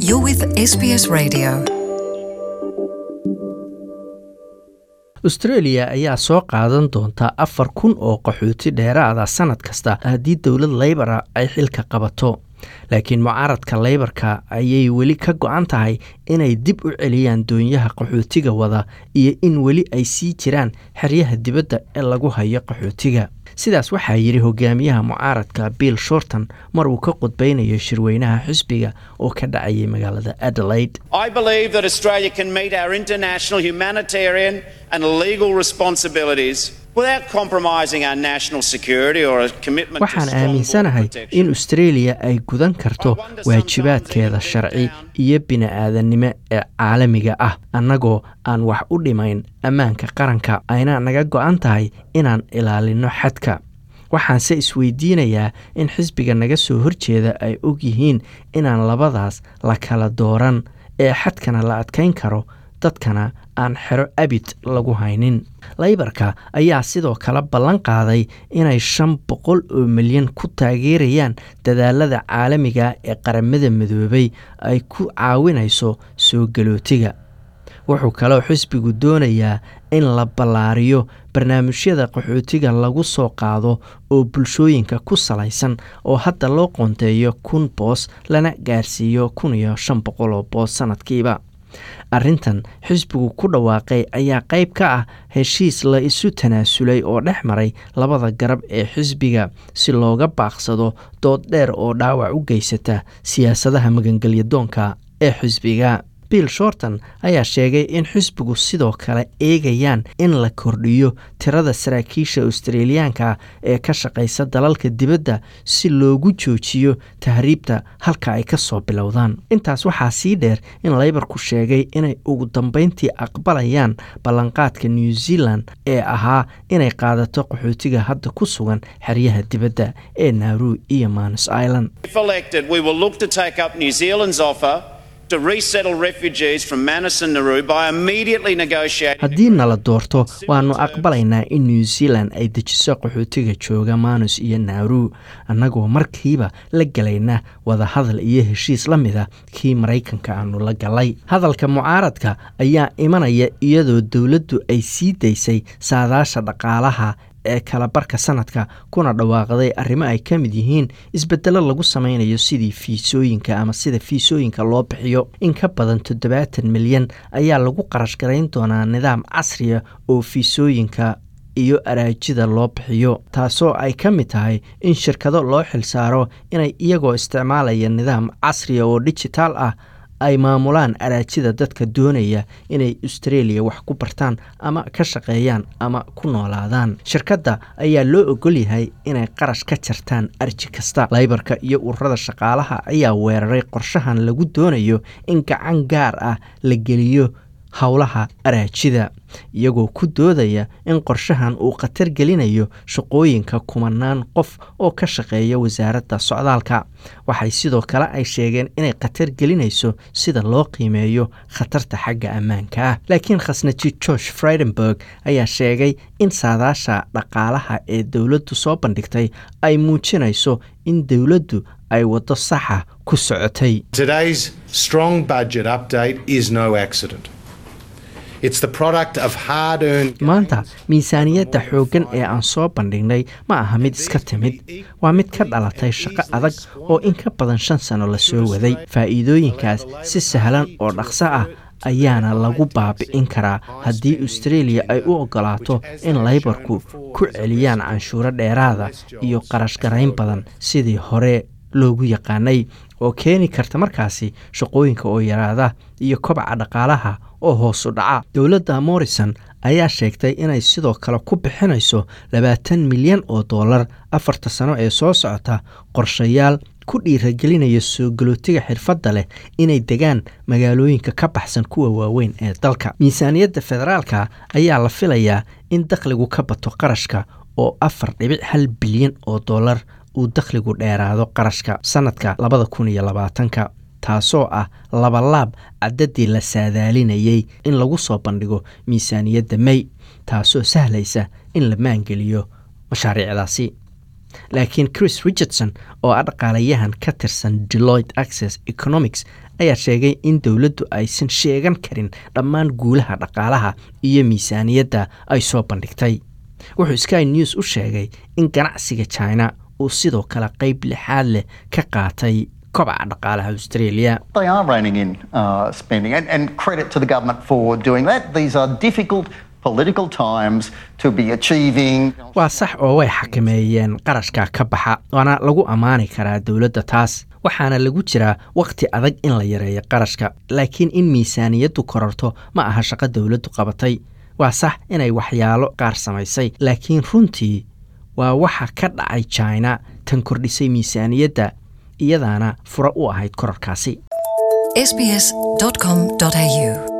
You're with SBS Radio. australia ayaa soo qaadan doonta afar kun oo qaxooti dheeraada sanad kasta haddii dowlad laybara ay xilka qabato laakiin mucaaradka laybarka ayay weli ka go-an tahay inay dib u celiyaan doonyaha qaxootiga wada iyo in weli ay sii jiraan xeryaha dibadda ee lagu hayo qaxootiga sidaas waxaa yidhi hogaamiyaha mucaaradka bill shorton mar uu ka qudbaynayo shirweynaha xisbiga oo ka dhacayay magaalada adelaide I believe that Australia can meet our international humanitarian and legal responsibilities without compromising our national security or a commitment to waxaan strong border aaminsanahay protection. in australia ay gudan karto waajibaadkeeda sharci iyo bini-aadannimo ee caalamiga ah annagoo aan wax u dhimayn ammaanka qaranka ayna naga go-an tahay inaan ilaalino xadka waxaanse isweydiinayaa in xisbiga naga soo horjeeda ay og yihiin inaan labadaas la kala dooran ee xadkana la adkayn karo dadkana aan xero abid lagu haynin laybarka ayaa sidoo kale ballan qaaday inay shan boqol oo milyan ku taageerayaan dadaalada caalamiga ee qaramada midoobay ay ku caawinayso soo galootiga wuxuu kaloo xisbigu doonayaa in la ballaariyo barnaamijyada qaxootiga lagu soo qaado oo bulshooyinka ku salaysan oo hadda loo qoonteeyo kun boos lana gaarsiiyo kun iyo shan boqol oo boos sanadkiiba arrintan xisbigu ku dhawaaqay ayaa qayb ka ah heshiis la isu tanaasulay oo dhex maray labada garab ee xisbiga si looga baaqsado dood dheer oo dhaawac u geysata siyaasadaha magangelyadoonka ee xisbiga bill shorton ayaa sheegay in xisbigu sidoo kale eegayaan in la kordhiyo tirada saraakiisha australiyaanka ee ka shaqaysa dalalka dibadda si loogu joojiyo tahriibta halka ay ka soo bilowdaan intaas waxaa sii dheer in laybarku sheegay inay ugu dambeyntii aqbalayaan ballanqaadka new zealand ee ahaa inay qaadato qaxootiga hadda ku sugan xeryaha dibadda ee naaru iyo manus island If elected, we will look to take up New Zealand's offer to resettle refugees from Manus and Nauru by immediately negotiating. haddii nala doorto waannu aqbalaynaa in new zealand ay dejiso qaxootiga jooga manus iyo naaru annagoo markiiba la gelayna wadahadal iyo heshiis la mida kii maraykanka aanu la galay hadalka mucaaradka ayaa imanaya iyadoo dowladdu ay sii daysay saadaasha dhaqaalaha ee kala barka sanadka kuna dhawaaqday arrimo ay ka mid yihiin isbedelo lagu sameynayo sidii fiisooyinka ama sida fiisooyinka loo bixiyo in ka badan toddobaatan milyan ayaa lagu qarash garayn doonaa nidaam casriya oo fiisooyinka iyo araajida loo bixiyo taasoo ay ka mid tahay in shirkado loo xilsaaro inay iyagoo isticmaalaya nidaam casriya oo dijitaal ah ay maamulaan araajida dadka doonaya inay australia wax ku bartaan ama ka shaqeeyaan ama ku noolaadaan shirkadda ayaa loo ogol yahay inay qarash ka jartaan arji kasta laybarka iyo ururada shaqaalaha ayaa weeraray qorshahan lagu doonayo in gacan gaar ah la geliyo howlaha araajida iyagoo ku doodaya in qorshahan uu khatar gelinayo shaqooyinka kumanaan qof oo ka shaqeeya wasaaradda socdaalka waxay sidoo kale ay sheegeen inay khatar gelinayso sida loo qiimeeyo khatarta xagga ammaanka ah laakiin khasnaji george friedenberg ayaa sheegay in saadaasha dhaqaalaha ee dowladdu soo bandhigtay ay muujinayso in dowladdu ay waddo saxa ku socotay Today's strong budget update is no accident. It's the product of hard earned. maanta miisaaniyadda xooggan ee aan soo bandhignay ma aha mid iska timid waa mid ka dhalatay shaqo adag oo in ka badan shan sano la soo waday faa'iidooyinkaas si sahlan oo dhaqso ah ayaana lagu baabi'in karaa haddii australia ay u ogolaato in laybarku ku celiyaan canshuuro dheeraada iyo qarash garayn badan sidii hore loogu yaqaanay oo keeni karta markaasi shaqooyinka oo yaraada iyo kobaca dhaqaalaha oo hoos u dhaca dowladda morrison ayaa sheegtay inay sidoo kale ku bixinayso labaatan milyan oo dollar afarta sano ee soo socota qorshayaal ku dhiiragelinaya soo galootiga xirfadda leh inay degaan magaalooyinka ka baxsan kuwa waaweyn ee dalka miisaaniyadda federaalka ayaa la filayaa in dakhligu ka bato qarashka oo afar dhibic hal bilyan oo dollar uu dakhligu dheeraado qarashka sanadka labada kun iyo labaatanka taasoo ah labalaab cadadii la saadaalinayay in lagu soo bandhigo miisaaniyadda may taasoo sahlaysa in la maangeliyo mashaariicdaasi laakiin chris richardson oo ah dhaqaalayahan ka tirsan deloit access economics ayaa sheegay in dowladdu aysan sheegan karin dhammaan guulaha dhaqaalaha iyo miisaaniyadda ay soo bandhigtay wuxuu sky news u sheegay in ganacsiga china uu sidoo kale qeyb lixaad leh ka qaatay kobaca dhaqaalaha australia They are reining in uh, spending, and, and credit to the government for doing that. These are difficult political times to be achieving. waa sax oo way xakameeyeen qarashka ka baxa waana lagu ammaani karaa dowladda taas waxaana lagu jiraa wakhti adag in la yareeyo qarashka laakiin in miisaaniyaddu kororto ma aha shaqo dowladdu qabatay waa sax inay waxyaalo qaar samaysay laakiin runtii waa waxa ka dhacay china tan kordhisay miisaaniyadda iyadaana fura u ahayd kororkaasi sbs.com.au